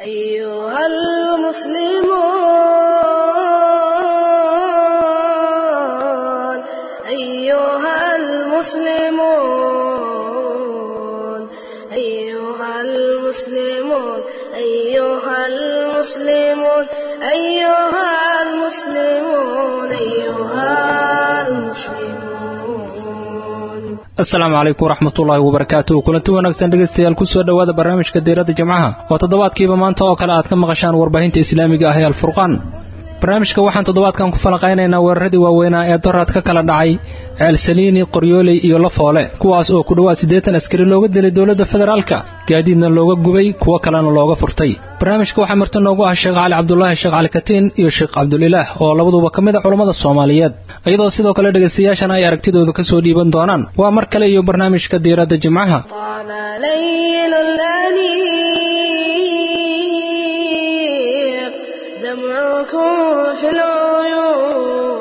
أيها المسلمون أيها المسلمون أيها المسلمون أيها المسلمون أيها المسلمون أيها المسلمون asalaamu calaykum waraxmatullaahi wabarakaatuh kulanti wanaagsan dhegaystayaal kusoo dhowaada barnaamijka diiradda jimcaha oo toddobaadkiiba maanta oo kale aad ka maqashaan warbaahinta islaamiga ah ee alfurqaan barnaamijka waxaan toddobaadkan ku falanqaynaynaa weeraradii waaweynaa ee doraad ka kala dhacay ceelsaliini qoryooley iyo lafoole kuwaas oo ku dhowaad siddeetan askari looga dilay dowladda federaalka gaadiidna looga gubay kuwo kalena looga furtay barnaamijka waxaa marti noogu ah sheekh cali cabdulaahi sheekh cali katiin iyo sheekh cabdulilaah oo labaduba ka mid a culammada soomaaliyeed iyadoo sidoo kale dhegaystayaashana ay aragtidooda ka soo dhiiban doonaan waa mar kale iyo barnaamijka diiradda jimcaha طال ليل الأنيق دمعكم في العيون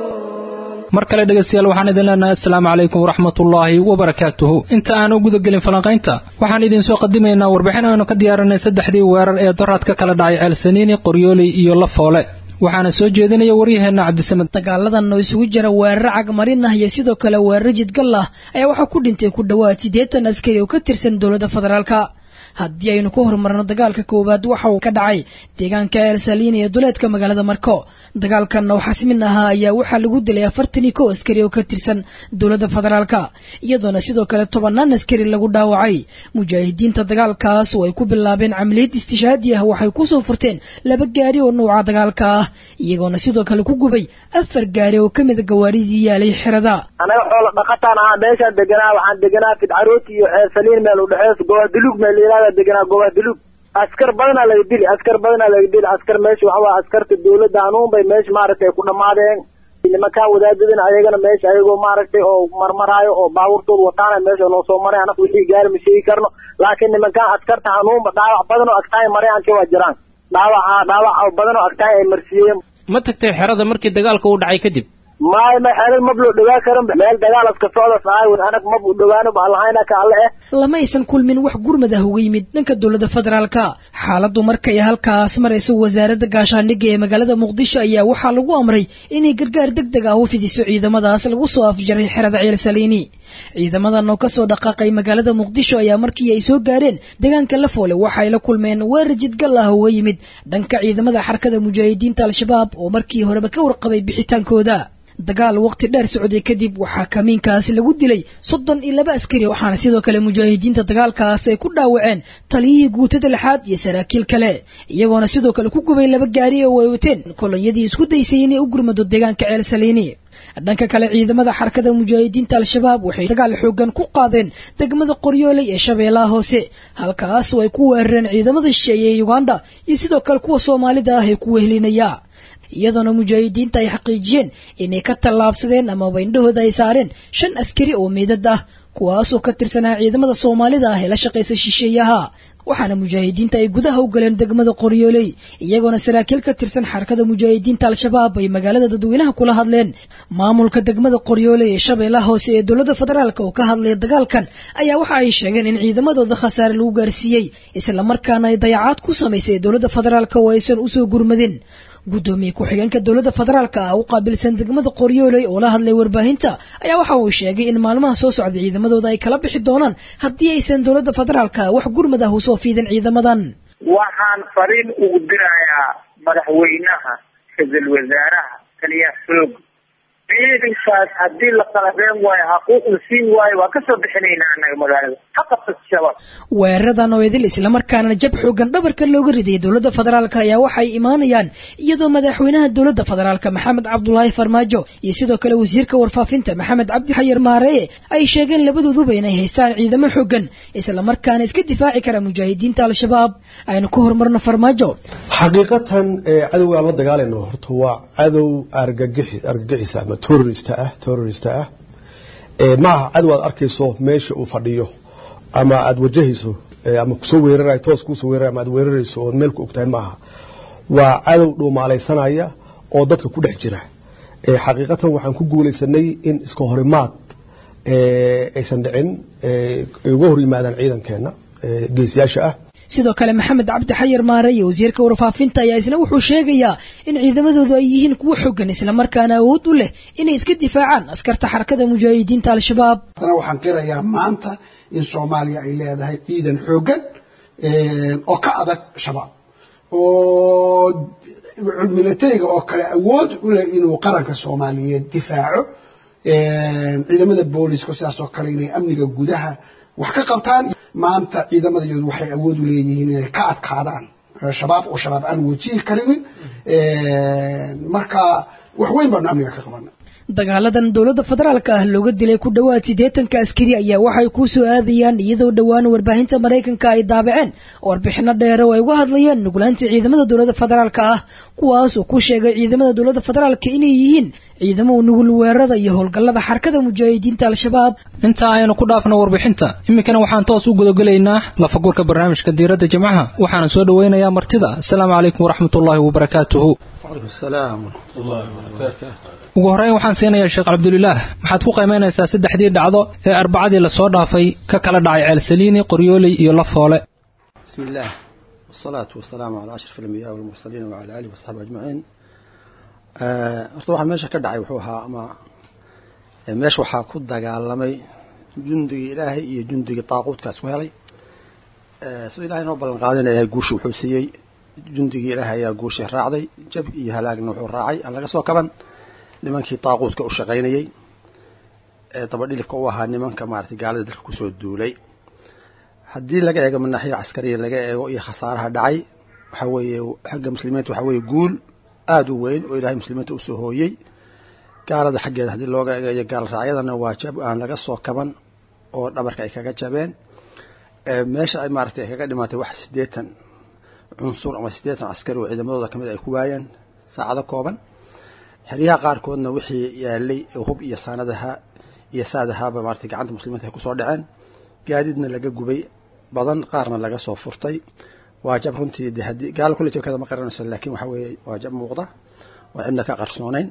mar kale dhegaystayaal waxaan idin leenahay assalaamu calaykum waraxmatullaahi wabarakaatuhu inta aan u gudagelin falanqaynta waxaan idinsoo qadimaynaa warbixin aynu ka diyaarinay saddexdii weerar ee doraad ka kala dhacay ceelsaniini qoryooley iyo lafoole waxaana soo jeedinaya waryaheenna cabdisamed dagaaladan oo isugu jira weeraro cagmarin ah iyo sidoo kale weeraro jidgal ah ayaa waxaa ku dhintay ku dhowaad siddeetan askari oo ka tirsan dowladda federaalka haddii aynu ka horumarno dagaalka koowaad waxa uu ka dhacay deegaanka elsaliin ee duleedka magaalada marko dagaalkanna oo xasmin ahaa ayaa waxaa lagu dilay afartan iyo kow askari oo ka tirsan dowladda federaalka iyadoona sidoo kale tobannaan askari lagu dhaawacay mujaahidiinta dagaalkaas oo ay ku bilaabeen camaliyad istishaadi ah waxay kusoo furteen laba gaari oo nuuca dagaalka ah iyagoona sidoo kale ku gubay afar gaari oo ka mida gawaaridii yaalay xerada anaga xoola dhaqataan ahaa meeshaan deganaa waxaan deganaa fidcarooti iyo ceelsaliin meel udhexeys gobaadulug meel layihahda deganaa gobaadulug askar badanaa laga dili askar badanaa laga dili askar meesha waxa waa askarta dawladda hanuun bay meesha maaragtay ku dhammaadeen nimankaa wadaadadana ayagana meesha ayagoo maaragtay oo marmaraayo oo baabuurtooda wataana meesha noo soo maray anaga wixii gaari ma sheegi karno laakiin nimankaan askarta hanuunba dhaawac badan oo agtaay marayaankii waa jiraan dhaawaca dhaawac badan oo agtaay ay marsiiyeen ma tagtay xerada markii dagaalka uu dhacay kadib maay ma xeelad mab loo dhawaa karan meel dagaal aska socdas ahay anag mab u dhawaano ba allahayna ka alle eh lama aysan kulmin wax gurmad ah uga yimid dhanka dowladda federaalka xaaladdu markay halkaas marayso wasaaradda gaashaandhigga ee magaalada muqdisho ayaa waxaa lagu amray inay gargaar deg deg ah u fidiso ciidamadaas lagu soo afjaray xerada ceelsaliini ciidamadan oo kasoo dhaqaaqay magaalada muqdisho ayaa markii ay soo gaareen deegaanka lafoole waxa ay la kulmeen weerar jidgal ah uga yimid dhanka ciidamada xarakada mujaahidiinta al-shabaab oo markii horeba ka warqabay bixitaankooda dagaal waqti dheer socday kadib waxaa kamiinkaasi lagu dilay soddon iyo laba askari waxaana sidoo kale mujaahidiinta dagaalkaas ay ku dhaawaceen taliyihii guutada lixaad iyo saraakiil kale iyagoona sidoo kale ku gubay laba gaari oo ay wateen kolonyadii isku daysay inay u gurmado deegaanka ceelsaliini dhanka kale ciidamada xarakada mujaahidiinta al-shabaab waxay dagaal xoogan ku qaadeen degmada qoryooley ee shabeellaha hoose halkaas oo ay ku weerareen ciidamada shisheeye ee uganda iyo sidoo kale kuwa soomaalida ah ee ku wehelinaya iyadoona mujaahidiinta ay xaqiijiyeen inay ka tallaabsadeen amaba indhahooda ay saareen shan askari oo meydad ah kuwaasoo ka tirsanaa ciidamada soomaalida ah ee la shaqaysa shisheeyaha waxaana mujaahidiinta ay gudaha u galeen degmada qoryooley iyagoona saraakiil ka tirsan xarakada mujaahidiinta al-shabaab ay magaalada dadweynaha kula hadleen maamulka degmada qoryooley ee shabeellaha hoose ee dowladda federaalk oo ka hadlaya dagaalkan ayaa waxa ay sheegeen in ciidamadooda khasaare lagu gaarsiiyey islamarkaana ay dayacaad ku samaysay dowladda federaalk oo aysan usoo gurmadin guddoomiye ku-xigeenka dowladda federaalka ah u qaabilsan degmada qoryooley oo la hadlay warbaahinta ayaa waxa uu sheegay in maalmaha soo socda ciidamadooda ay kala bixi doonaan haddii aysan dowladda federaalka wax gurmad ah usoo fiidin ciidamadan waxaan fariin ugu dirayaa madaxweynaha ra-iisul wasaaraha taliyaha xoog ciidankaas haddii la qalabeen waayo xaquuq la siin waayo waa kasoo bixinaynaa annaga magaalada haqabta shabaab weeraradan oo idil islamarkaana jab xoogan dhabarka looga ridayay dowladda federaalka ayaa waxay imaanayaan iyadoo madaxweynaha dowladda federaalka maxamed cabdulaahi farmaajo iyo sidoo kale wasiirka warfaafinta maxamed cabdi xayar maareye ay sheegeen labadooduba inay haystaan ciidamo xoogan islamarkaana iska difaaci kara mujaahidiinta al-shabaab aynu ka horumarno farmaajo xaqiiqatan cadowga aan la dagaalayno horta waa cadow argagixi argagixisa ama terrorist ah terrorist ah ma aha cadow aad arkayso meesha uu fadhiyo ama aad wajahayso ama kusoo weerarayo toos kusoo weerarayo ama aad weerarayso oo meel ku ogtahay ma aha waa cadow dhuumaalaysanaya oo dadka ku dhex jira xaqiiqatan waxaan ku guulaysanay in iska horimaad aysan dhicin ay uga hor yimaadaan ciidankeena geesiyaasha ah sidoo kale maxamed cabdi xayar maare iyo wasiirka warfaafinta ayaa isna wuxuu sheegayaa in ciidamadoodu ay yihiin kuwo xogan islamarkaana awood u leh inay iska difaacaan askarta xarakada mujaahidiinta al-shabaab haddana waxaan qirayaa maanta in soomaaliya ay leedahay ciidan xoogan oo ka adag shabaab oo militariga oo kale awood u leh inuu qaranka soomaaliyeed difaaco ciidamada booliska sidaas oo kale inay amniga gudaha wax ka qabtaan maanta ciidamadaeedu waxay awood u leeyihiin inay ka adkaadaan shabaab oo shabaab aan wajihi karinin marka wax weyn baanu amniga ka qabana dagaaladan dowladda federaalka ah looga dilay ku dhowaad siddeetanka askari ayaa waxay ku soo aadayaan iyadoo dhowaan warbaahinta maraykanka ay daabaceen warbixino dheere oo ay uga hadlayeen nuglaanta ciidamada dowladda federaalka ah kuwaas oo ku sheegay ciidamada dowladda federaalka inay yihiin ciidamo nugul weerarada iyo howlgallada xarakada mujaahidiinta al-shabaab intaa aynu ku dhaafno warbixinta iminkana waxaan toos u gudagelaynaa lafagurka barnaamijka diiradda jimcaha waxaana soo dhoweynayaa martida asalaamu calaykum waraxmatullaahi wabarakaatuhu ugu horreyn waxaan siinayaa sheekh cabdulilaah maxaad ku qiimaynaysaa saddexdii dhacdo ee arbacadii lasoo dhaafay ka kala dhacay ceelsaliini qoryooley iyo lafoole bismi illaah wasalaatu wasalaamu calaa ashraf alambiyaa walmursaliin wacala aalihi wasaxbi ajmaciin horta waxaa meesha ka dhacay wuxuu ahaa ama meesha waxaa ku dagaalamay jundigii ilaahay iyo jundigii daaquudkaas ku helay sidoo ilahay noo ballan qaadina ilahay guushi wuxuu siiyey jundigii ilaahay ayaa guushii raacday jab iyo halaagna wuxuu raacay aan laga soo kaban nimankii daaquudka u shaqaynayey ee dabadhilifka u ahaa nimanka maaragtay gaalada dalka kusoo duulay haddii laga eego manaaxiya caskariya laga eego iyo khasaaraha dhacay waxaa weeye xagga muslimiinta waxaa weeye guul aada u weyn oo ilaahay muslimiinta usoo hooyey gaalada xaggeeda haddii looga eegayo gaal raacyadana waa jab aan laga soo kaban oo dhabarka ay kaga jabeen meesha ay maaragtay ay kaga dhimaatay wax siddeetan cunsur ama siddeetan caskari oo ciidamadooda kamid ay ku waayeen saacado kooban xeryaha qaarkoodna wixii yaalay hub iyo saanadaha iyo saadahaaba maaragtay gacanta muslimiinta ay kusoo dhaceen gaadiidna laga gubay badan qaarna laga soo furtay waa jab runtii de haddii gaalo kulle jabkeeda ma qaranayso laakiin waxa weeye waa jab muuqda waa cidna ka qarsoonayn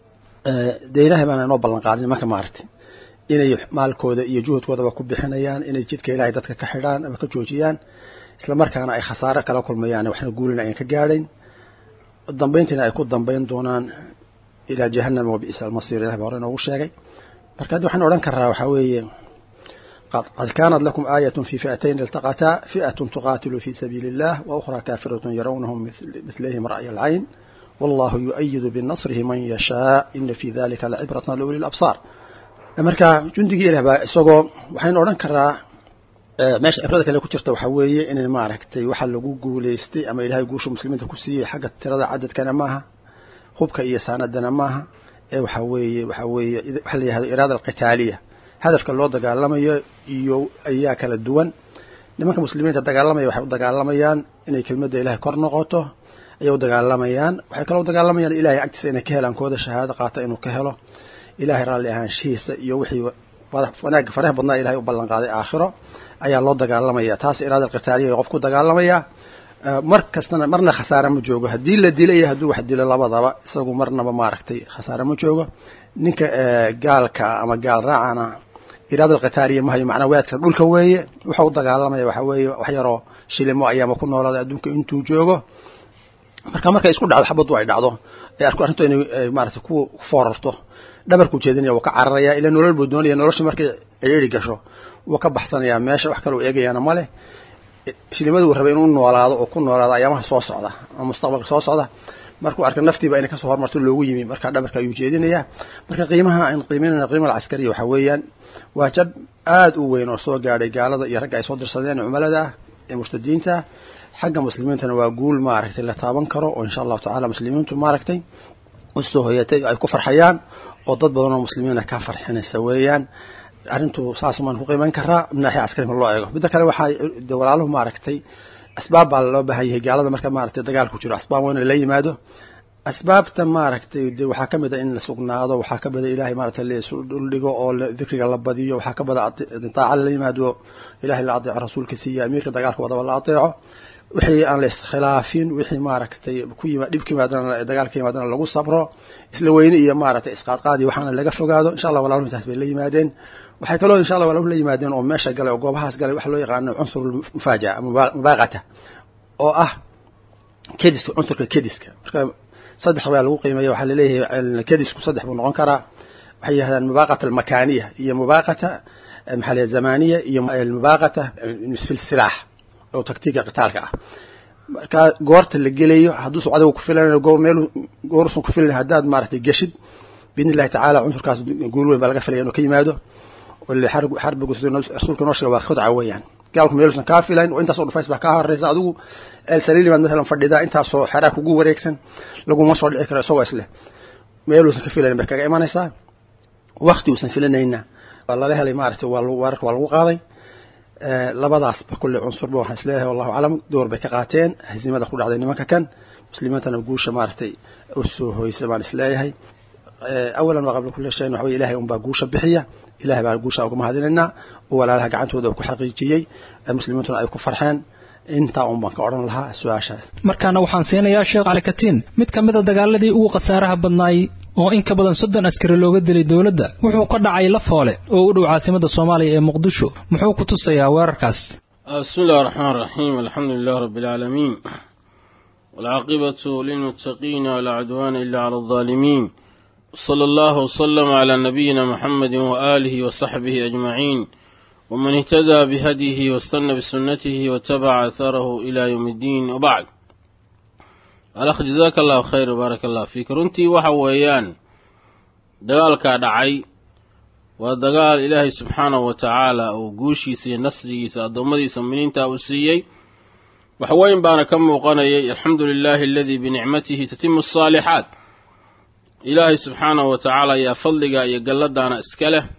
dee ilaahay baana inoo ballan qaadin nimanka maaragtay inay maalkooda iyo juhudkoodaba ku bixinayaan inay jidka ilaahay dadka ka xidhaan ama ka joojiyaan isla markaana ay khasaare kala kulmayaan waxna guulina ayan ka gaadhayn dambayntiina ay ku dambayn doonaan ilaa jahanama wa bi'sa almasiir ilahay baa hore inoogu sheegay marka haddi waxaan odhan karaa waxaa weeye qad kaanat lakum aayat fi fi'atayn iltaqataa fi'at tuqaatilu fi sabiili illah wa ukhra kaafirat yarawnahum milayhim ra'ya alcayn wallahu yu'ayidu binasrihi man yashaa ina fi dalika lacibratan liuli labsaar marka jundigii ilah baa isagoo waxaynu odhan karaa meesha cibrada kale ku jirta waxaa weeye inay maaragtay waxa lagu guulaystay ama ilahay guusha muslimiinta ku siiyey xagga tirada cadadkana maaha hubka iyo saanadana maaha ee waxaa weeye waxaa weeye waxa la yihahdo iraada alqitaaliya hadafka loo dagaalamayo iyo ayaa kala duwan nimanka muslimiinta dagaalamaya waxay u dagaalamayaan inay kelmadda ilahay kor noqoto ayay u dagaalamayaan waxay kaloo u dagaalamayaan ilahay agtiisa inay ka helaan kooda shahaado qaata inuu ka helo ilahay raalli ahaanshihiisa iyo wixii wanaagga faraha badnaa ilahay u ballan qaaday aakhiro ayaa loo dagaalamaya taas iraada alqitaaliya qof ku dagaalamaya mar kastana marna khasaare ma joogo haddii la dila iyo hadduu wax dilo labadaba isagu marnaba maaragtay khasaare ma joogo ninka gaalka ama gaal raacana iraada alqitaaliya mahayo macnaa waadka dhulka weeye wuxuu u dagaalamaya waxaa weeye wax yaroo shilimo ayaama ku noolaaday adduunka intuu joogo marka markay isku dhacdo xabaddu ay dhacdo ee arku arrintu inay maaragtay ku foorarto dhabarkuu jeedinaya wuu ka cararaya ila nolol buu doonaya nolosha markay ciriiri gasho wuu ka baxsanayaa meesha wax kale uu eegayaana male shilimada uu rabay inuu noolaado oo ku noolaado ayaamaha soo socda ama mustaqbalka soo socda markuu arka naftiiba inay kasoo hormarto loogu yimi marka dhabarka ayuu jeedinayaa marka qiimaha aan qiimeynayna qiimaha alcaskariya waxaa weeyaan waa jab aada u weyn oo soo gaadhay gaalada iyo ragga ay soo dirsadeen cumalada ah ee murtadiinta xagga muslimiintana waa guul maaragtay la taaban karo oo insha allahu tacala muslimiintu maaragtay usoo hoyatay ay ku farxayaan oo dad badan oo muslimiina ka farxinaysa weeyaan arrintu saas maan ku qiiman karaa naaxiya caskari ma loo eego midda kale waxaa de walaaluhu maaragtay asbaab baa loo baahan yahay gaalada marka maaragtay dagaal ku jiro asbaab waa in la yimaado asbaabta maaragtay de waxaa kamid a in la sugnaado waxaa kamid a ilahay maaragtay laisu dhuldhigo oo dikriga la badiyo waxaa kamid a daaca la yimaado ilahay la adeeco rasuulka siiya amiirka dagaalka wadaba la adeeco wixii aan la iskhilaafin wixii maaragtay ku yima dhib ka yimaadana dagaal ka yimaadana lagu sabro isla weyne iyo maaragtay isqaadqaadi waxaana laga fogaado insha allah walaaluhu intaas bay la yimaadeen waxay kaloo insha allah walaaluhu la yimaadeen oo meesha galay oo goobahaas galay waxa loo yaqaano cunsur mufaaja'a ama mubaaqata oo ah kediska cunsurka kediska marka saddex baa lagu qiimeeya waxaa laleeyahay kedisku saddex buu noqon karaa waxay yidhahdaan mubaaqata almakaaniya iyo mubaaqata maxaa la zamaniya iyo mubaaqata fil silaax oo taktiiga qitaalka ah marka goorta la gelayo hadduusan adiga ku filan meel goorusan ku filan haddaad maaragtay geshid biidni illahi tacaala cunsurkaas guul weyn baa laga filaya inuu ka yimaado xarbigu rasuulka noo sheega waa khudca weeyaan gaalku meeluusan kaa filayn oo intaasoo dhufays baa kaa horeysa adigu el saliilimaad masalan fadhidaa intaasoo xeraa kugu wareegsan laguma soo dhici karo isagoo isleh meeluusan ka filayn bay kaga imanaysaa wakti uusan filanayna waa lala helay maaragtay waa weerarka waa lagu qaaday labadaasba kulle cunsurba waxaan isleeyahay wallahu aclam door bay ka qaateen hasiimada ku dhacday nimanka kan muslimiintana guusha maaragtay u soo hoysay baan isleeyahay awalan waa qabla kulli shayin waxa weye ilahay unbaa guusha bixiya ilahay baan guusha uga mahadinaynaa oo walaalaha gacantooda ku xaqiijiyey muslimiintuna ay ku farxeen intaa un baan ka odhan lahaa su-aashaas markaana waxaan siinayaa sheekh cali katiin mid ka mid a dagaaladii ugu khasaaraha badnaay oo in ka badan soddon askari looga dilay dowladda wuxuu ka dhacay lafoole oo u dhow caasimada soomaaliya ee muqdisho muxuu ku tusayaa weerarkaas bismi illahi raxmaan raxiim alxamdu lilah rabbi alcaalamiin walcaaqibatu lilmuttaqiina walaa cudwaana ila cala aldaalimiin wsala allahu wslama calaa nabiyina muxamedi waaalihi wasaxbihi ajmaciin wman ihtadaa bihadyihi wastana bisunatihi watabaca atharahu ila yowm iddiin wabacd alakh jazaaka allahu khayr baaraka allah fiik runtii waxa weeyaan dagaalkaa dhacay waa dagaal ilaahay subxaanahu wa tacaala uu guushiisa iyo nasrigiisa addoommadiisa muminiinta uu siiyey wax weyn baana ka muuqanayay alxamdu lilaahi aladii binicmatihi tatimu asaalixaat ilaahay subxaanahu wa tacaala ayaa fadliga iyo galladaana iska leh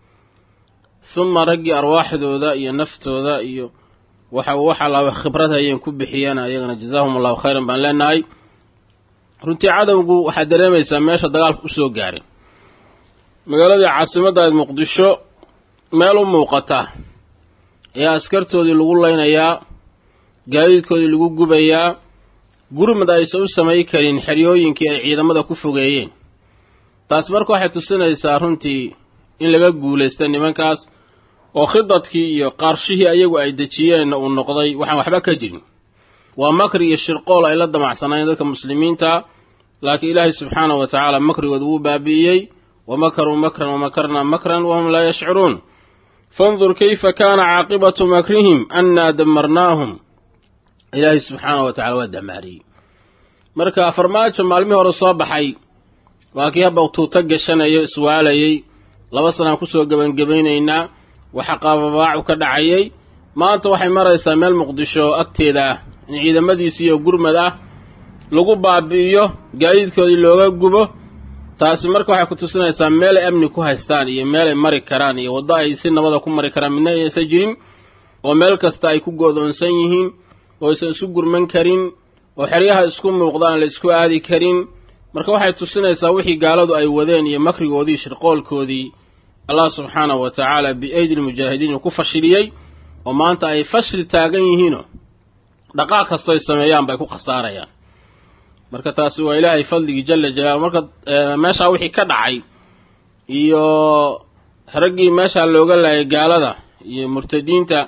huma raggii arwaaxdooda iyo naftooda iyo waxa wax allaaba khibrad hayeen ku bixiyeen ayagana jazaahum allahu khayran baan leenahay runtii cadowgu waxaad dareemaysaa meesha dagaalka u soo gaaray magaaladii caasimadda ayd muqdisho meel u muuqata ayaa askartoodii lagu leynayaa gaadiidkoodii lagu gubayaa gurmad aysan u samay karin xeryooyinkii ay ciidamada ku fogeeyeen taas marka waxay tusinaysaa runtii in laga guulaysta nimankaas oo khidadkii iyo qaarshihii ayagu ay dejiyeenna uu noqday waxaan waxba ka jirin waa makri iyo shirqool ay la damacsanaayeen dadka muslimiinta laakiin ilaahay subxaanahu wa tacaala makrigooda wuu baabi'iyey wa makaruu makran wa makarnaa makran wahum laa yashcuruun fandur kayfa kaana caaqibatu makrihim annaa damarnaahum ilaahay subxaanahu wa tacala waa damaariyey marka farmaajo maalmihii hore soo baxay waa kii habba tuuta gashanayo iswaalayey laba sanaan kusoo gebangebaynaynaa waxa qaababaacu ka dhacayay maanta waxay maraysaa meel muqdisho agteeda ah in ciidamadiisiiyo gurmad ah lagu baabi'iyo gaadiidkoodii looga gubo taasi marka waxay ku tusinaysaa meel ay amni ku haystaan iyo meel ay mari karaan iyo waddo ay si nabada ku mari karaan midna inaysan jirin oo meel kasta ay ku go'doonsan yihiin oo aysan isu gurman karin oo xeryaha isku muuqdaan la isku aadi karin marka waxay tusinaysaa wixii gaaladu ay wadeen iyo makrigoodii shirqoolkoodii allah subxaanahu wa tacaala biaydi lmujaahidiin uu ku fashiliyey oo maanta ay fashil taagan yihiinoo dhaqaaq kastoo ay sameeyaan bay ku khasaarayaan marka taasi waa ilaahay fadligii jalla jalaalu marka meeshaa wixii ka dhacay iyo raggii meeshaa looga laayay gaalada iyo murtadiinta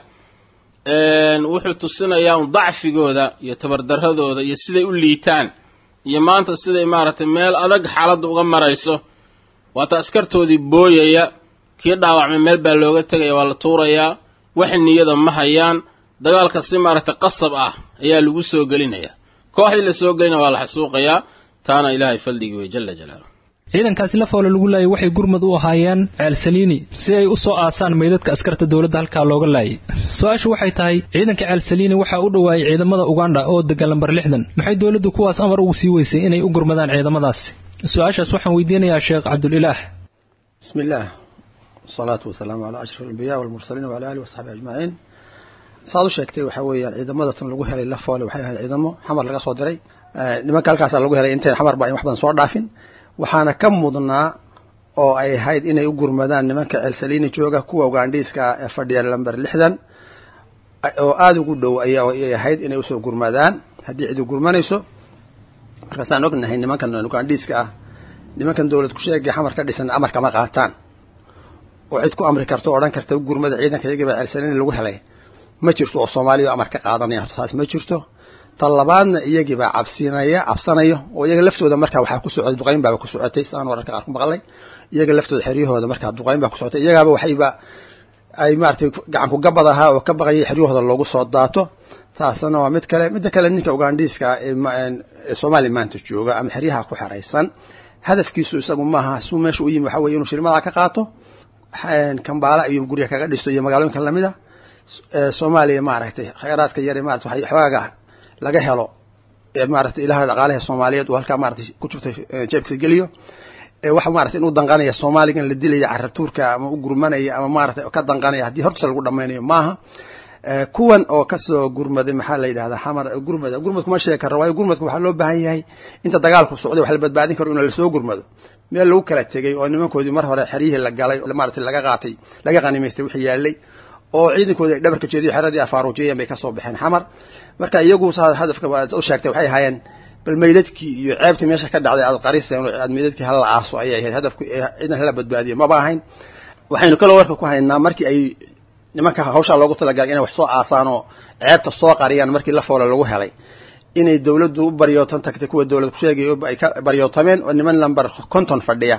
wuxuu tusinayaa un dacfigooda iyo tabardarradooda iyo siday u liitaan iyo maanta siday maaragtay meel adag xaaladda uga marayso waata askartoodii booyaya kii dhaawacmay meel baa looga tegaya waa la tuurayaa wax niyada ma hayaan dagaalka si maaragtay qasab ah ayaa lagu soo gelinayaa kooxdii la soo gelinaya waa la xasuuqayaa taana ilaahay faldhigi wey jalla jalaaluh ciidankaasi lafoole lagu laayay waxay gurmad u ahaayeen ceel saliini si ay u soo aasaan meydadka askarta dowladda halkaa looga laayay su-aashu waxay tahay ciidanka ceel saliini waxaa u dhowaayay ciidamada uganda oo degan lambar lixdan maxay dowladdu kuwaas amar ugu sii weysay inay u gurmadaan ciidamadaasi su-aashaas waxaan weydiinayaa sheekh cabdulilaah bismi illaah wasalaatu wasalaamu calaa ashraf alambiya walmursaliin wala alihi wasaxbi ajmaciin saad u sheegtay waxaa weeyaan ciidamada tan lagu helay lafoole waxay ahayd ciidamo xamar laga soo diray nimanka halkaasaa lagu helay intayn xamar ba in wax badan soo dhaafin waxaana ka mudnaa oo ay ahayd inay u gurmadaan nimanka ceelsaliini jooga kuwa ugandhiiska ee fadhiya lamber lixdan oo aada ugu dhow ayay ahayd inay usoo gurmadaan haddii cidi gurmanayso markaasaan ognahay nimankan ugandhiiska ah nimankan dawlad kusheegay xamar ka dhisan amar kama qaataan oo cid ku amri karta o odhan karta gurmada ciidanka iyagiiba celsanin lagu helay ma jirto oo soomaaliya amar ka qaadanaya horta taas ma jirto tan labaadna iyagiibaa cabsinaya cabsanayo oo iyaga laftooda markaa waxaa ku socotay duqayn baaba ku socotay saan wararka qaar ku maqlay iyaga laftooda xeryahooda markaa duqayn baa ku socotay iyagaaba waxayba ay maaratay gacanku gabad ahaa oo ka baqayay xeryahooda loogu soo daato taasna waa mid kale midda kale ninka ugandhiiska ee soomaaliya maanta jooga ama xeryaha ku xeraysan hadafkiisu isagu maaha suu meesha u yimi waxa weye inuu shirmada ka qaato kambaala iyo gurya kaga dhisto iyo magaalooyinka lamida soomaaliya maaragtay khayraadka yare maarata waxay xoogaga laga helo maaragtay ilaha dhaqaalaha soomaaliyeed uu halkaa maratay ku jirto jeebkiisa geliyo waxa maratay inuu danqanaya soomaaligan la dilaya carabtuurka ama u gurmanaya ama maratay ka danqanaya haddii hortiisa lagu dhamaynayo maaha kuwan oo kasoo gurmaday maxaa la yidhahdaa xamar gurmada gurmadku ma sheegi karo waayo gurmadku waxaa loo baahan yahay inta dagaalku socday wax la badbaadin karo in lasoo gurmado meel lagu kala tegey oo nimankoodii mar hore xeryihii la galay maratay laga qaatay laga qanimaystay wixii yaalay oo ciidankoodii ay dhabarka jeediyo xeradii afaaruujiyeen bay kasoo baxeen xamar marka iyagu saa hadafka u sheegtay waxay ahaayeen bal meydadkii iyo ceebtii meesha ka dhacday aad qariseen oo aad meydadkii hala aaso ayay ahayd hadafku ciidan hala badbaadiyo maba ahayn waxaynu kaloo warka ku haynaa markii ay nimanka hawshaa loogu talagalay inay wax soo aasaan oo ceebta soo qariyaan markii la foole lagu helay inay dawladdu u baryootan tagtay kuwa dawlad kusheegay ay ka baryootameen oo niman lamber konton fadhiya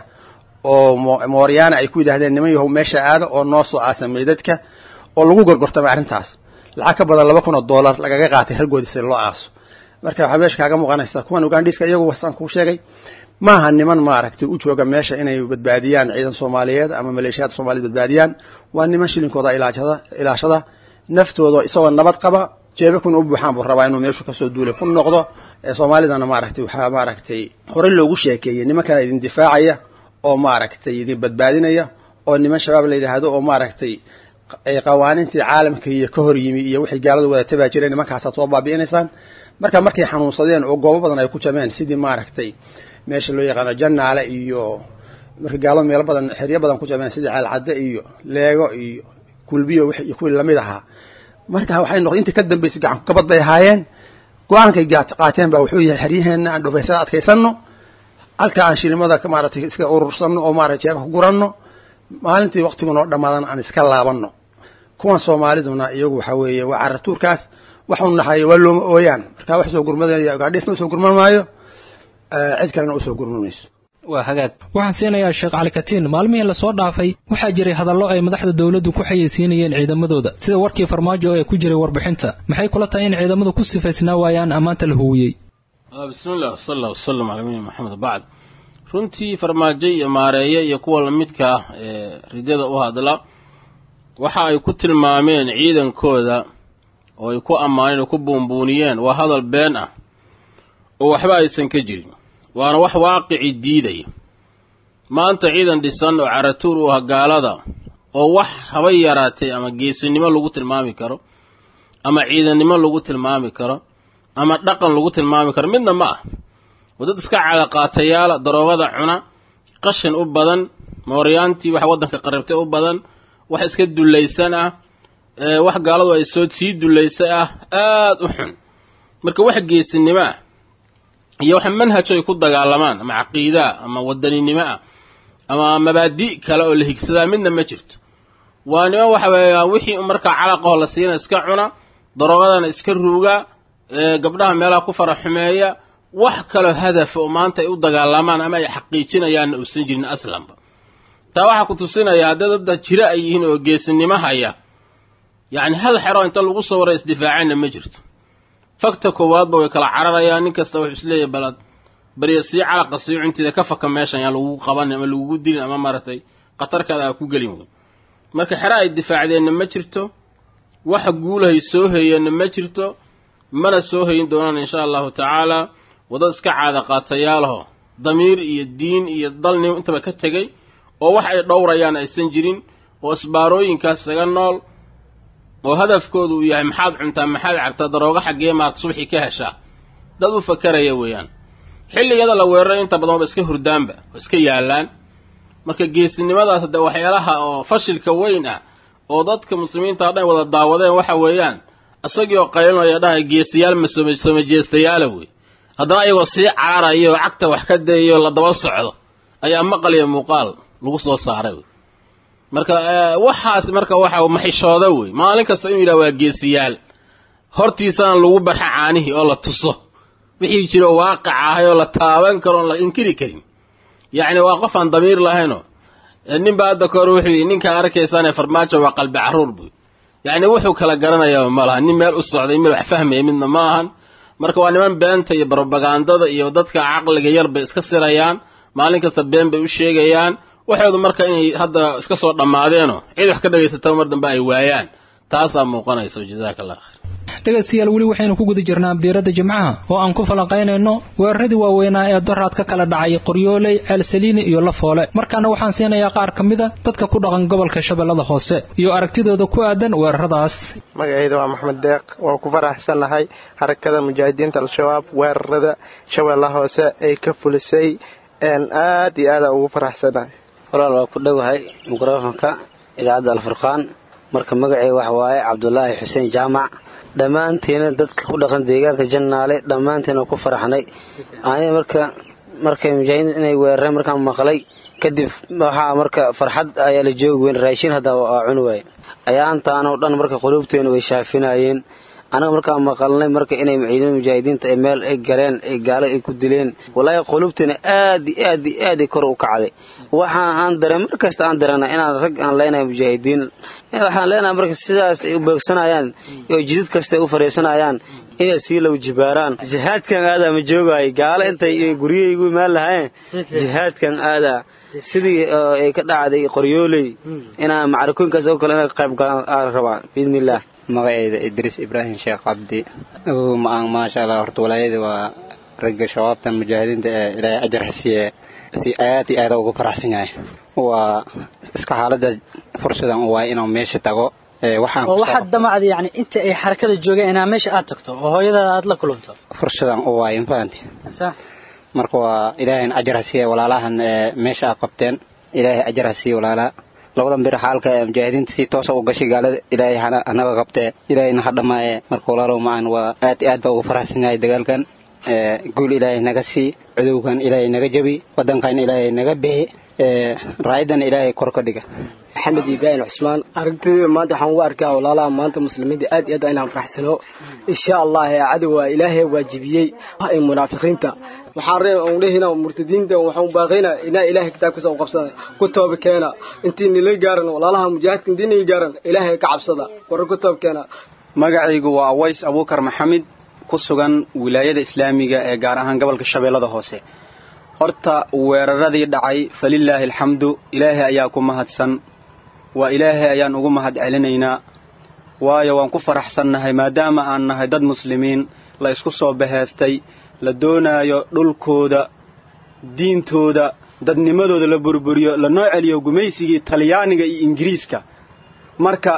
oo mooryaana ay ku yidhahdeen niman yahow meesha aada oo noo soo aasa meydadka oo lagu gorgortamay arrintaas lacag ka badan laba kun oo dollar lagaga qaatay raggoodii si loo aaso marka waxaa meesha kaaga muuqanaysa kuwan ugandhiiska iyagu wasaan kuu sheegay maaha niman maaragtay u jooga meesha inay badbaadiyaan ciidan soomaaliyeed ama maleeshiyaad soomaaliyed badbaadiyaan waa niman shilinkooda ilaashada ilaashada naftooda isagoo nabad qaba jeebe kuna u buuxaan buu rabaa inuu meeshu kasoo duulay ku noqdo soomaalidana maaragtay waxaa maaragtay horey loogu sheekeeyey nimankana idin difaacaya oo maaragtay idin badbaadinaya oo niman shabaab la yidhaahdo oo maaragtay qawaanintii caalamka iyo ka hor yimi iyo wixii gaaladu wada tabaa jireen nimankaasaad soo baabi'inaysaan marka markay xanuunsadeen oo goobo badan ay ku jameen sidii maaragtay meesha loo yaqaano janaale iyo marka gaaladu meelo badan xeryo badan ku jameen sidii ceelcadde iyo leego iyo kulbiyo iyo kuwii lamid ahaa marka waxay noqday intii ka dambaysay gacanku kabad bay ahaayeen go-aankay qaateen baa wuxuu yahay xeryaheenna aan dhufaysada adkaysanno halka aan shilimada maaragtay iska urursanno oo maarata jeebka ku guranno maalintii waktigu noo dhamaadan aan iska laabanno kuwan soomaaliduna iyagu waxa weeye waa caratuurkaas waxu naxayo waa looma ooyaan marka wax soo gurmadaya gaadhiisna usoo gurman maayo cid kalena usoo gurman mayso waa hagaag waxaan siinayaa sheekh cali katiin maalmihii lasoo dhaafay waxaa jiray hadallo ay madaxda dawladdu ku xayeysiinayeen ciidamadooda sida warkii farmaajo ee ku jiray warbixinta maxay kula tahay in ciidamadu ku sifaysnaa waayaan ammaanta la huwiyey bismillah sal allah wasalam calaa nabiyina maxamed bacd runtii farmaajo iyo maareeye iyo kuwa lamidka ah ee ridada u hadla waxa ay ku tilmaameen ciidankooda oo ay ku ammaaneen oo ku buunbuuniyeen waa hadal been ah oo waxba aysan ka jirin waana wax waaqici diidaya maanta ciidan dhisan oo caratuur u ah gaalada oo wax haba yaraatay ama geesinimo lagu tilmaami karo ama ciidannimo lagu tilmaami karo ama dhaqan lagu tilmaami karo midna ma ah oo dad iska caadaqaatayaala daroogada cuna qashin u badan mooryaantii wax waddanka qaribtay u badan wax iska dullaysan ah wax gaaladu ay soo sii dullaysay ah aada u xun marka wax geesinimo ah iyo wax manhajo ay ku dagaalamaan ama caqiidaa ama wadaninimo ah ama mabaadi' kale oo la higsadaa midna ma jirto waa nima waxa weeyaan wixii markaa calaqaho la siina iska cuna daroogadana iska ruuga gabdhaha meelaha ku fara xumeeya wax kaloo hadafa oo maanta ay u dagaalamaan ama ay xaqiijinayaanna uusan jirin aslanba taa waxaa ku tusinaya haddee dadda jiro ay yihiin oo geesinimo haya yacni hal xero inta lagu soo waray isdifaaceenna ma jirto fakta koowaadba way kala cararayaan nin kasta wuxuu isleeyahay balad barya sii calaqa sii cuntiida ka faka meeshan yaan lagugu qabanin ama lagugu dilin ama maaragtay khatarkaada aa ku gelin wey marka xero ay difaacdeenna ma jirto waxa guulahay soo hayeenna ma jirto mana soo hayin doonaan insha allahu tacaala wadad iska caada qaatayaalaho damiir iyo diin iyo dalnim intaba ka tegey oo wax ay dhowrayaan aysan jirin oo isbaarooyinkaas isaga nool oo hadafkoodu uu yahay maxaad cuntaa maxaad cabtaa daroogo xaggee maad subxii ka heshaa dad u fakaraya weeyaan xilligada la weeraray inta badan waba iska hurdaanba oo iska yaallaan marka geesinimadaas haddee waxyaalaha oo fashilka weyn ah oo dadka muslimiinta o dhan wada daawadeen waxa weeyaan isagii oo qaylinaya dhahay geestayaal masoomajeestayaala wey haddana ayagoo sii cararaya oo cagta wax ka dayayo la daba socdo ayaa maqal iyo muuqaal lagu soo saaray wey marka waxaas marka waxa maxishooda wey maalin kasta inuu yidhaha waa geesiyaal hortiisana lagu barxa caanihii oo la tuso wixii jiro waaqic ahay oo la taaban karo oon la inkiri karin yacni waa qof aan damiir lahaynoo ninba hadda kahor wuxuu yidhi ninkaa arkaysaane farmaajo waa qalbi carruur buy yacni wuxuu kala garanayaa ma laha nin meel u socday mid wax fahmaya midna ma ahan marka waa niman beenta iyo brobagandada iyo dadka caqliga yar bay iska sirayaan maalin kasta been bay u sheegayaan waxoodu marka inay hadda iska soo dhammaadeenoo cid wax ka dhagaysataba mar dambe ay waayaan taasaa muuqanaysa jazaaka allah khayr dhegaystayaal weli waxaynu ku guda jirnaa abdiiradda jimcaha oo aan ku falanqaynayno weeraradii waaweynaa ee doraad ka kala dhacay qoryooley ceelsaliini iyo lafoole markaana waxaan siinayaa qaar ka mida dadka ku dhaqan gobolka shabeellada hoose iyo aragtidooda ku aadan weeraradaas magacayda waa maxmed deeq waan ku faraxsannahay harakada mujaahidiinta al-shabaab weerarada shabeellaha hoose ay ka fulisay aad iyo aada ugu faraxsannahay walaal waa ku dhowahay mikrofonka idaacadda alfurqaan marka magacay waxa waaye cabdulaahi xuseen jaamac dhammaantiina dadka ku dhaqan deegaanka jannaale dhammaantiina ku faraxnay aniga marka markay mujaahidiin inay weerareen markaan maqlay kadib waxaa marka farxad ayaa la joogi weyn raashin hadda waa cuni waaye ayaantaanoo dhan marka quluubteena way shaafinayeen anaga markaan maqalnay marka inay ciidamada mujaahidiinta ay meel ay galeen ay gaalo ay ku dileen walaahi quluubteena aad i aad i aad kor u kacday waxaan aan dareen mar kasta aan dareena inaan rag aan leenahay mujaahidiin waxaan leenahay marka sidaas ay u beegsanayaan oo jidid kasta ay u fariisanayaan inay sii low jibaaraan jihaadkan aadaa ma joogaay gaalo intay guryahey igu imaan lahaayeen jihaadkan aadaa sidii ay ka dhacday qoryooley inaan macrakooyinkaas oo kale inay qayb galaan aan rabaa biidnillaah magacayda idriis ibraahim sheekh cabdi maasha allah horta walaayada waa ragga shabaabtan mujaahidiinta ee ilaahay ajar hasiiye si aad iyo aad ugu faraxsan yahay waa iska xaalada fursadan u waay inuu meesha tago oo waxaad damacda yani inta ay xarakada joogeen inaa meesha aad tagto oo hooyadaada aad la kulanto fursadan u waay mafahanti marka waa ilaahayn ajar hasiiye walaalahan meesha aad qabteen ilaahay ajar hasiiye walaalaa labadan bir xaalka mujaahidiinta si toosa u gashay gaalada ilaahay hanaga qabtee ilaahayna ha dhammaaye marka walaalow macaan waa aad iyo aad baa ugu faraxsan yahay dagaalkan guul ilaahay naga sii cudowgan ilaahay naga jabi wadankan ilaahay naga bixi raayadan ilaahay kor ka dhiga maxamed ibrahim cusmaan aragtida maanta waxaan ugu arkaa walaalaha maanta muslimiinta aad iyo aad inaan faraxsano insha allah cadowa ilaahay waajibiyey ee munaafiqiinta waxaan ree on dhehina murtadiinta waxaan baaqayna inaa ilaahay kitaabkiisa u qabsada ku tooba keena intii nila gaaran walaalaha mujaahidka intii nila gaaran ilaahay ka cabsada war ku tooba keena magacaygu waa aways abuukar maxamed ku sugan wilaayada islaamiga ee gaar ahaan gobolka shabeellada hoose horta weeraradii dhacay falilaahi alxamdu ilaahay ayaa ku mahadsan waa ilaahay ayaan ugu mahad celinaynaa waayo waan ku faraxsannahay maadaama aan nahay dad muslimiin la isku soo baheestay la doonaayo dhulkooda diintooda dadnimadooda la burburiyo lanoo celiyo gumaysigii talyaaniga iyo ingiriiska marka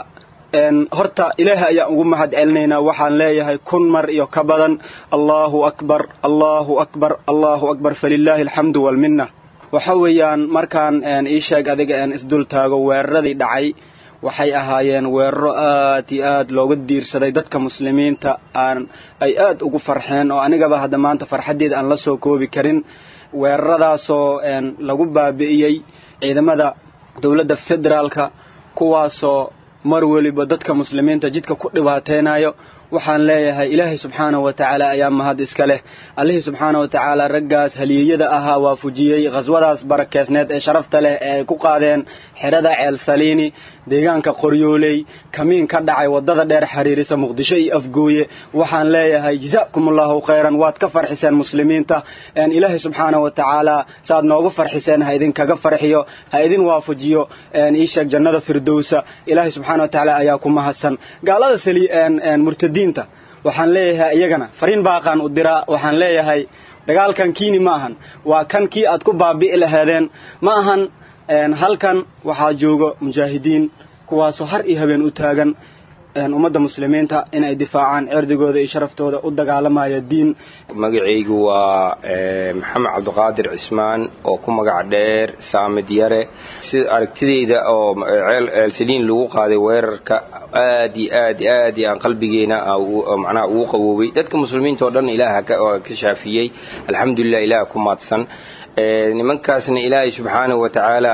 horta ilaahay ayaan ugu mahad celinaynaa waxaan leeyahay kun mar iyo ka badan allaahu akbar allaahu akbar allaahu akbar falilaahi alxamdu waalminna waxa weeyaan markaan ii sheeg adiga een isdul taago weeraradii dhacay waxay ahaayeen weeraro aad iyo aad looga diirsaday dadka muslimiinta aan ay aad ugu farxeen oo anigaba hadda maanta farxaddeeda aan la soo koobi karin weeraradaasoo lagu baabi'iyey ciidamada dowladda federaalka kuwaasoo mar weliba dadka muslimiinta jidka ku dhibaateynayo waxaan leeyahay ilaahay subxaanahu wa tacaala ayaa mahad iska leh allihii subxaanahu wa tacaala raggaas haliyeyada ahaa waa fujiyey khaswadaas barakeysneed ee sharafta leh ee ay ku qaadeen xerada ceel saliini deegaanka qoryooley kamiin ka dhacay wadada dheer xiriirisa muqdisho iyo afgooye waxaan leeyahay jazaakumullahu khayran waad ka farxiseen muslimiinta ilaahay subxaanahu wa tacaala saaad noogu farxiseen ha idinkaga farxiyo ha idin waafajiyo iisheeg jannada firdowsa ilaahay subxaana wa tacaala ayaa ku mahadsan gaalada sali murtadiin waxaan leeyahay iyagana fariin baaqaan u diraa waxaan leeyahay dagaalkan kiini ma ahan waa kan kii aad ku baabi'i laheedeen ma ahan halkan waxaa joogo mujaahidiin kuwaasoo har iyo habeen u taagan ummadda muslimiinta in ay difaacaan cirdigooda iyo sharaftooda u dagaalamaya diin magacaygu waa maxamed cabdiqaadir cismaan oo ku magac dheer saamid yare sida aragtidayda oo ceelsaliin lagu qaaday weerarka aad iyo aad aad iyo aan qalbigeena macnaha ugu qawoobay dadka muslimiinta oo dhan ilaaha ka shaafiyey alxamdulilah ilaah ku maadsan nimankaasna ilaahay subxaanahu wa tacaala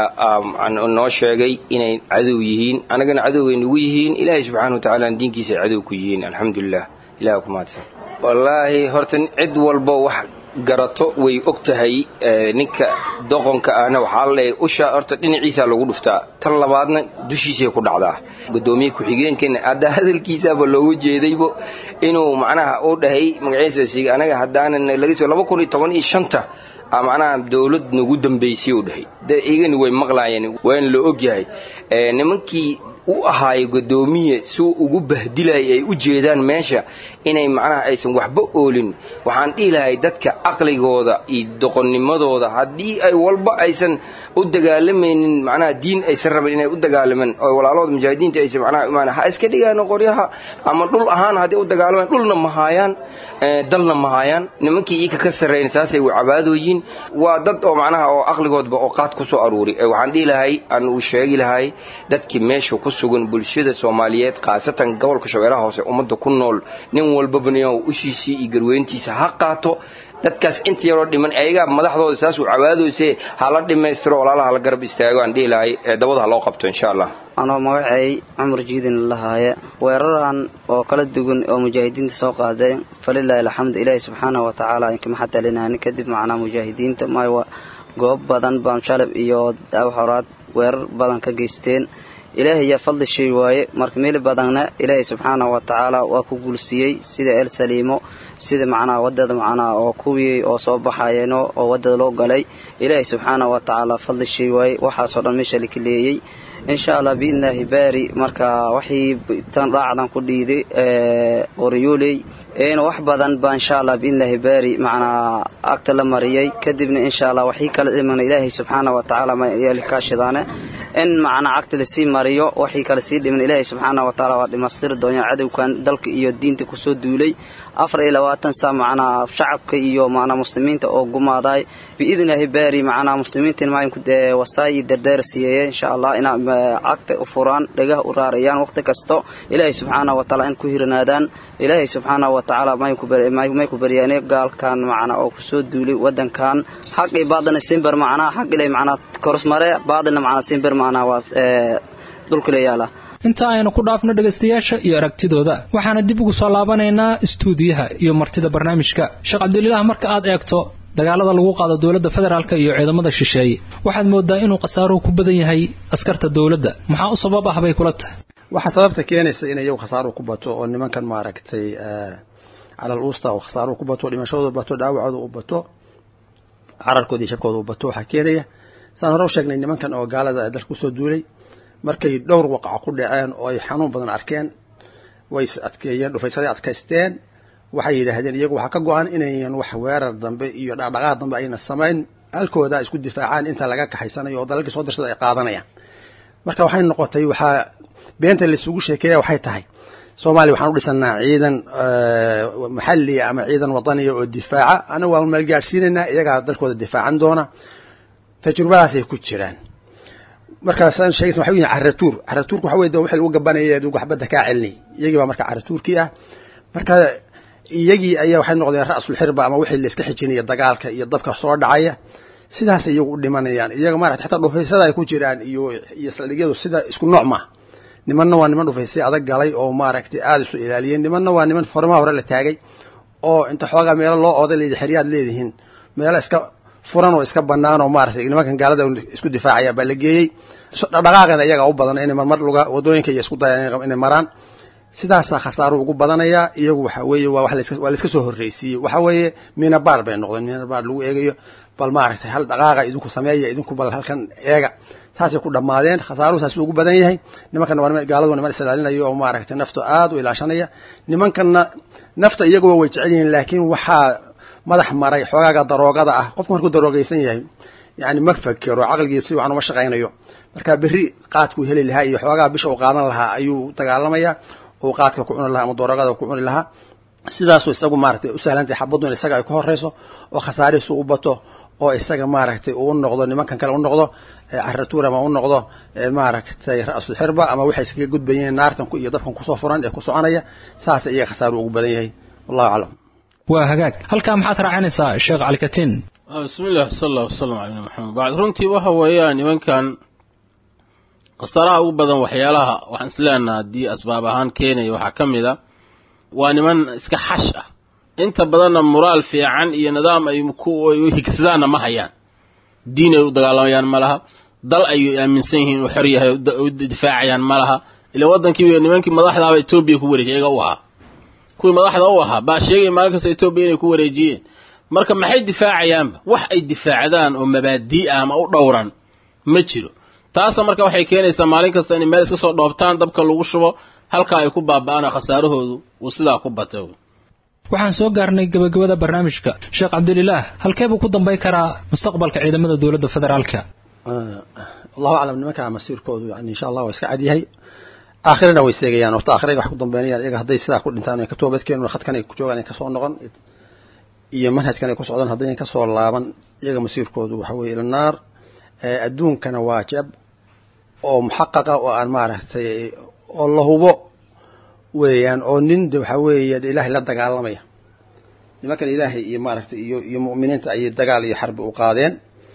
noo sheegay inay cadow yihiin anagana cadowgay nagu yihiin ilaahay subxaanahu wa tacaala diinkiisa ay cadow ku yihiin alxamdulilah ilaah ku mahadsan wallaahi horta cid walba wax garato way og tahay ninka doqonka ahna waxaa la leeyahay usha horta dhinaciisa lagu dhuftaa tan labaadna dushiisay ku dhacdaa gudoomiye ku-xigeenkana hadda hadalkiisaaba loogu jeedaybo inuu macnaha u dhahay magaciisa anaga haddaanan laga soo laba kun iyo toban iyo shanta macnaha dawlad nagu dambaysay u dhahay de igani way maqlaayeen waana la og yahay nimankii u ahaayo gudoomiye suu ugu bahdilayay ay u jeedaan meesha inay macnaha aysan waxba oolin waxaan dhihi lahay dadka caqligooda iyo doqonnimadooda haddii ay walba aysan u dagaalamaynin macnaha diin aysan rabin inay u dagaalamaan oo walaalooda mujaahidiinta aysan macnaha imaan ha iska dhigaan qoryaha ama dhul ahaan hadday u dagaalamaan dhulna ma haayaan dalna ma haayaan nimankii iika ka sarreyn saasay cabaadooyiin waa dad oo macnaha oo caqligoodba oo qaad ku soo aruuri waxaan dhihi lahay aan uu sheegi lahay dadkii meesha ku sugan bulshada soomaaliyeed khaasatan gobolka shabeellaha hoose ummadda ku nool nin walbabana ushiisii iyo garweyntiisa ha qaato dadkaas inta yaroo dhiman ayagaa madaxdooda saas uu cabaadooyse hala dhammaystiro walaalaha la garab istaago aan dhihi lahay dabada ha loo qabto insha allah anoo magacay cumar jiidin lahaaye weeraran oo kala duwan oo mujaahidiinta soo qaadeen falilaahi alxamdu ilaahi subxaanahu wa tacaala inkamaxa talinaani kadib macnaa mujaahidiinta maayo goob badan baan shalab iyo horaad weerar badan ka geysteen ilaahay yaa fadli shay waaye marka meel badanna ilaahay subxaanahu wa tacaala waa ku guulsiiyey sida el saliimo sida macnaha wadada macnaha oo kuwii oo soo baxayeeno oo wadada loo galay ilaahay subxaanahu wa tacaala fadli shay waaye waxaasoo dhan meesha laka leeyey insha allah biidnaahi baari marka waxii tan raacdan ku dhiiday qoryooley wax badan baa insha allah biidnaahi baari macnaa agta la mariyay kadibna insha allah waxii kala dhimana ilaahay subxaana wa tacaala makaashidaane in macnaa agta lasii mariyo waxii kale sii dhiman ilaahay subxaana wa tacaala waa dhimaystiri doonaa cadowkan dalka iyo diinta kusoo duulay afar iyo labaatan saa macnaa shacabka iyo macnaa muslimiinta oo gumaaday biidnaahi baari macnaa muslimiintan maalinku wasaayi dardaar siiyeye insha allah inaa cagta u furaan dhagaha u raarayaan waqti kasto ilaahay subxaana wa tacaala in ku hiranaadaan ilaahay subxaana wa tacaala may ku baryaane gaalkan macnaa oo kusoo duulay wadankan xaq iyo baadana simber macnaa xaq ilay macnaa korosmare baadana macnaa simber macnaa waa dhulka la yaala inta aynu ku dhaafno dhegaystayaasha iyo aragtidooda waxaana dib ugu soo laabanaynaa istuudiyaha iyo martida barnaamijka sheekh cabdililaah marka aad eegto dagaalada lagu qaado dowladda federaalk iyo ciidamada shisheeye waxaad moodaa inuu khasaaruhu ku badan yahay askarta dowladda maxaa u sabab ah bay kula tahay waxaa sababta keenaysa in iyagu khasaaruhu ku bato oo nimankan maaragtay calal uusta oo khasaaruhu ku bato dhimashadooda bato dhaawacooda u bato cararkooda iyo shabkooda u bato waxaa keenaya saan hore u sheegnay nimankan oo gaalada dalka kusoo duulay markay dhowr waqaca ku dhaceen oo ay xanuun badan arkeen way adkeeyeen dhufaysaday adkaysteen waxay yidhaahdeen iyagu waxaa ka go-an inayan wax weerar dambe iyo dhaqdhaqaaq dambe ayna samayn halkooda isku difaacaan inta laga kaxaysanayo oo dalalkii soo dirsada ay qaadanayaan marka waxay noqotay waxaa beenta laisugu sheekeeya waxay tahay soomaaliya waxaan u dhisanaa ciidan maxaliya ama ciidan wadaniya oo difaaca anagu waan maalgaadhsiinaynaa iyagaa dalkooda difaacan doona tajrubadaasay ku jiraan markaasaan sheegaysa waxa yihin caratuur caratuurku waxa weye de wixii lagu gabanaya adigu waxbadda kaa celinay iyagii baa marka caratuurkii ah marka iyagii ayaa waxay noqdeen ra'sul xirba ama wixii la iska xijinaya dagaalka iyo dabka soo dhacaya sidaasay iyagu u dhimanayaan iyaga maarata xataa dhufaysada ay ku jiraan iyo iyo saldhigyadu sida isku nooc ma nimanna waa niman dhufaysay adag galay oo maaragtay aada isu ilaaliyeen nimanna waa niman formaha hore la taagay oo inta xoogaa meelo loo ooday layidhi xeryaad leedihiin meelo iska furan oo iska banaan oo maaragtay nimankan gaalada isku difaacaya baa la geeyey dhaqdhaqaaqeena iyaga u badan inay marmar luga wadooyinka iyo isku dayaan inay maraan sidaasaa khasaaruhu ugu badanayaa iyagu waxa weeye waa waa laiska soo horreysiiyey waxa weeye minabaar bay noqdeen minabaar lagu eegayo bal maaragtay hal dhaqaaqa idinku sameeya idinku bal halkan eega saasay ku dhammaadeen khasaaruhu saas ugu badan yahay nimankanna waa gaaladu niman isilaalinayo oo maaragtay nafta aada u ilaashanaya nimankanna nafta iyaguba way jecel yihiin laakiin waxaa madax maray xoogaaga daroogada ah qofku markuu daroogaysan yahay yani ma fakero caqligiisa si wacan uma shaqaynayo marka berri qaadkuu heli lahaa iyo xoogaa bisha uu qaadan lahaa ayuu dagaalamayaa uu qaadka ku cuni lahaa ama dooragada ku cuni lahaa sidaasuu isagu maaragtay u sahlantahay xabaddu in isaga ay ku horreyso oo khasaarihiisu u bato oo isaga maaragtay uu noqdo nimankan kale u noqdo caratuur ama u noqdo maaragtay ra-sul xirba ama waxay iskaga gudbayeen naartan iyo dabkan kusoo furan ee ku soconaya saasa iyaga khasaaru ugu badan yahay wallahu aclam waa hagaag halkaa maxaad raacinaysaa sheekh calikatiin bismillah sal allah wasalam cala nabi maxamed bacd runtii waxa weeyaan nimankan khasaaraha ugu badan waxyaalaha waxaan isleenaha haddii asbaab ahaan keenaya waxaa ka mid a waa niman iska xash ah inta badanna muraal fiican iyo nidaam ay u higsadaanna ma hayaan diin ay u dagaalamayaan ma laha dal ay aaminsan yihiin uu xor yahay u difaacayaan ma laha ila waddankii nimankii madaxdaaba etoobiya ku wareejiyay iyaga u ahaa kuwii madaxda u ahaa baa sheegaya maalin kasta etoobiya inay ku wareejiyeen marka maxay difaacayaanba wax ay difaacdaan oo mabaadii ah ama u dhowran ma jiro taasa marka waxay keenaysaa maalin kasta inay meel iska soo dhoobtaan dabka lagu shubo halkaa ay ku baaba'aan khasaarahoodu uu sidaa ku batay waxaan soo gaarnay gabagabada barnaamijka sheekh cabdililaah halkee buu ku dambay karaa mustaqbalka ciidamada dowladda federaalka allahu aclam nimankaa masiirkoodu yani insha allah waa iska cadyahay aakhirana way seegayaan horta aakhirayga wax ku dambeynayaan iyaga hadday sidaa ku dhintaan ay ka toobadkeenuna khadkan ay ku joogaan ay kasoo noqon iyo manhajkan ay ku socdaan haddayn kasoo laaban iyaga masiirkoodu waxa weeye ila naar adduunkana waa jab oo muxaqaqa oo aan maaragtay oo la hubo weeyaan oo nin de waxaa weeye ilaahay la dagaalamaya nimankan ilaahay iyo maaragtay iyo iyo mu'miniinta ayay dagaal iyo xarbi u qaadeen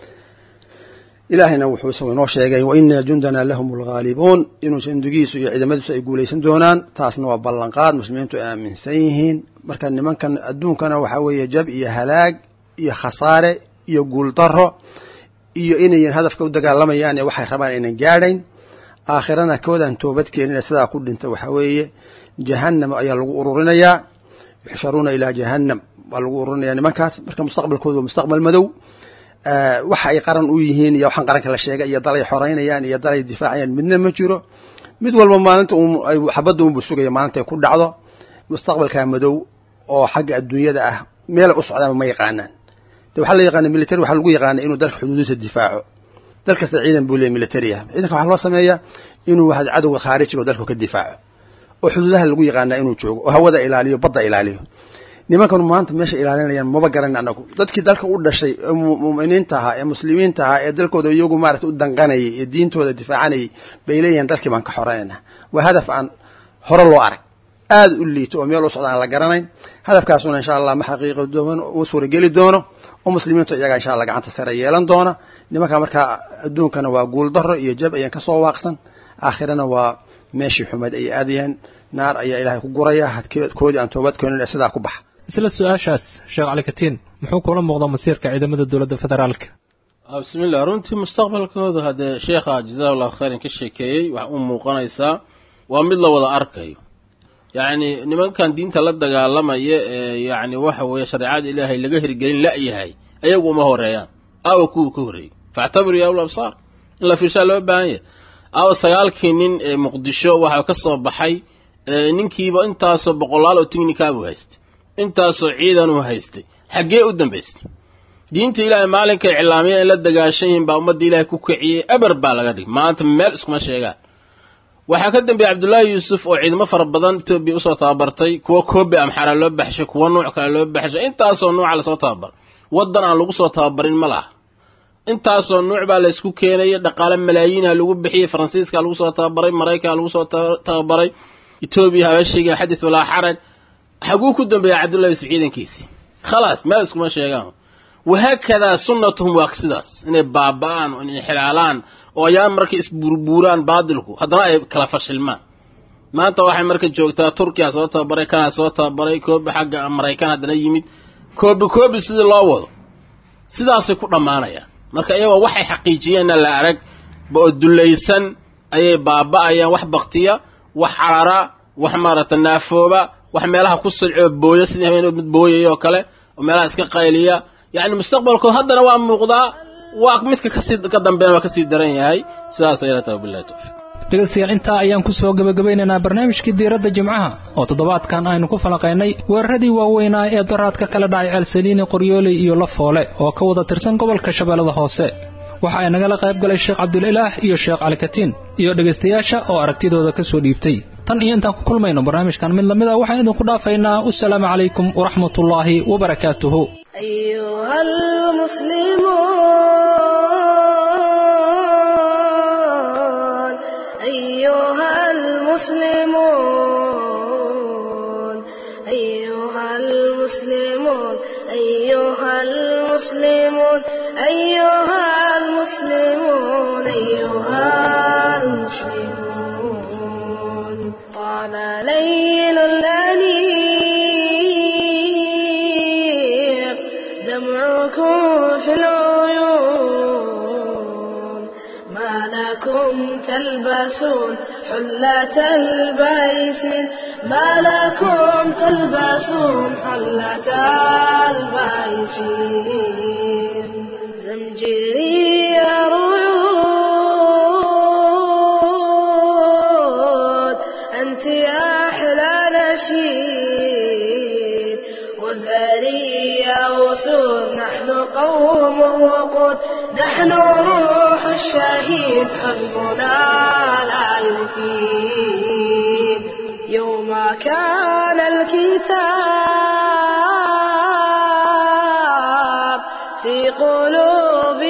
ilaahayna wuxuu isagu inoo sheegay wa ina jundana lahum alghaalibuun inuu sandugiisu iyo ciidamadiisu ay guulaysan doonaan taasna waa ballanqaad muslimiintu ay aaminsan yihiin marka nimankan adduunkana waxaa weeye jab iyo halaag iyo khasaare iyo guuldaro iyo inayan hadafka u dagaalamayaan ee waxay rabaan aynan gaadhayn aakhirana koodaan toobad keenina sidaa ku dhinta waxaa weeye jahannam ayaa lagu ururinayaa yuxsharuuna ilaa jahannam baa lagu ururinayaa nimankaas marka mustaqbalkoodu waa mustaqbal madow waxa ay qaran u yihiin iyo waxaan qaranka la sheegay iyo dalay xoreynayaan iyo dalay difaacayaan midna ma jiro mid walba maalinta xabadda unbu sugaya maalintay ku dhacdo mustaqbalkaa madow oo xagga adduunyada ah meelay u socdaanba ma yaqaanaan de waxaa la yaqaana military waxaa lagu yaqaana inuu dalka xuduudiisa difaaco dal kasta ciidan buu leeyahy military ah ciidanka waxaa loo sameeyaa inuu waxa cadowga khaarijiga oo dalka ka difaaco oo xuduudaha lagu yaqaanaa inuu joogo oo hawada ilaaliyo badda ilaaliyo nimankan maanta meesha ilaalinayaan maba garanin anagu dadkii dalka u dhashay ee mu'miniinta ahaa ee muslimiinta ahaa ee dalkooda iyagu maarata u danqanayay ee diintooda difaacanayay bay leeyihiin dalkii baan ka xoreynayna waa hadaf aan hore loo arag aada u liito oo meel u socda aan la garanayn hadafkaasuna insha allah ma xaqiiqi doono uma suurageli doono oo muslimiintu iyagaa insha allah gacanta sare yeelan doona nimanka markaa adduunkana waa guuldaro iyo jab ayaan kasoo waaqsan aakhirana waa meeshii xumayd ay aadayeen naar ayaa ilaahay ku guraya hadkoodii aan toobad keenin ee sidaa ku baxa isla su-aashaas sheekh calikatiin muxuu kula muuqdaa masiirka ciidamada dowladda federaalka bismillah runtii mustaqbalkooda haddee sheekha jazahu llahu khayran ka sheekeeyey waxa u muuqanaysaa waa mid la wada arkayo yacni nimankan diinta la dagaalamaya ee yacni waxa weeye shareecada ilaahay laga hirgelin la'yahay ayagu uma horeeyaan aawa kuwii ka horreeyey factabiru ya ula absaar in la fiirshaa loo baahan yahay aawa sagaalkii nin ee muqdisho waxaa ka soo baxay ninkiiba intaasoo boqolaal oo tignikabuu haystay intaasoo ciidanuu haystay xaggee u dambaystay diinta ilaahay maalinkay cilaamiya in la dagaashan yihiin baa ummadda ilaahay ku kiciyey eber baa laga dhigay maanta meel iskuma sheegaan waxaa ka dambeeyey cabdullaahi yuusuf oo ciidamo fara badan etoobiya usoo tababartay kuwo koobe amxara loo baxshay kuwo nuuc kale loo baxshay intaasoo nuuca lasoo tababar waddan aan lagu soo tababarin ma laha intaasoo nuuc baa laysku keenaya dhaqaale malaayiinha lagu bixiyey faransiiska lagu soo tababaray maraykanka lagu soo tababaray etoobiya habashiga xadis walaa xaraj xaguu ku dambeeya cabdullahi yuusuf ciidankiisii khalaas meel iskuma sheegaan wahaakadaa sunnatuhum waa sidaas inay baaba'aan oo inay xilaalaan oo ayaan markay isbuurbuuraan baadilku haddana ay kala fashilmaan maanta waxay marka joogtaa turkiya soo tababaray kanaa soo tababaray koobi xagga maraykan haddana yimid koobi koobi sidii loo wado sidaasay ku dhammaanayaan marka iyagoo waxay xaqiijiyeenna la arag ba oo dullaysan ayay baaba'ayaan wax baktiya wax carara wax maaragta naafooba wax meelaha ku silcoo booya sidii habeen mid booyaya oo kale oo meelaha iska qayliya yacni mustaqbalkood haddana waa muuqdaa waa midka kasii ka dambeena waa kasii daran yahay sidaas ayala taha billahi tawfiiq dhegaystayaal intaa ayaan ku soo gebagabaynaynaa barnaamijkii diiradda jimcaha oo toddobaadkan aynu ku falanqaynay weeraradii waaweynaa ee daraadka kala dhacay ceelsaliini qoryooley iyo lafoole oo ka wada tirsan gobolka shabeellada hoose waxa ay nagala qayb galay sheekh cabdulilaah iyo sheekh calikatiin iyo dhegaystayaasha oo aragtidooda ka soo dhiibtay tan iyo intaan ku kulmayno barnaamijkan mid lamid a waxaan idinku dhaafaynaa wasalaamu calaykum waraxmatullaahi wabarakaatuhu أيها المسلمون أيها المسلمون أيها المسلمون أيها المسلمون أيها المسلمون أيها المسلمون طال ليل الأنيق دمعكم في العيون ما لكم تلبسون حلة البيس ما لكم تلبسون حلة البيس زمجري ريود أنت أحلى نشيد وزاري يا وسود نحن قوم وقود نحن روح الشهيد حزبنا لا يفيد يوم كان الكتاب في قلوب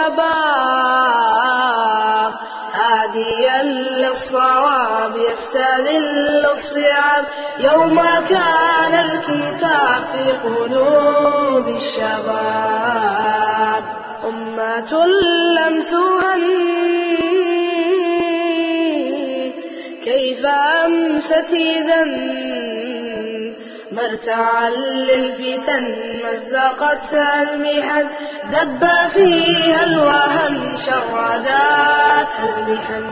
الشباب هاديا للصواب يستذل الصعاب يوم كان الكتاب في قلوب الشباب أمة لم تهن كيف أمست إذا مرتعا للفتن مزقتها المحن دب فيها الوهن شرداتها المحن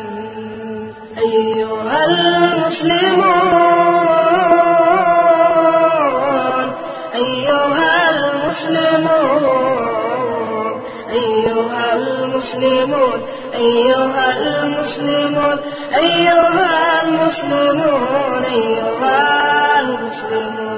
أيها المسلمون أيها المسلمون أيها المسلمون أيها المسلمون أيها المسلمون أيها المسلمون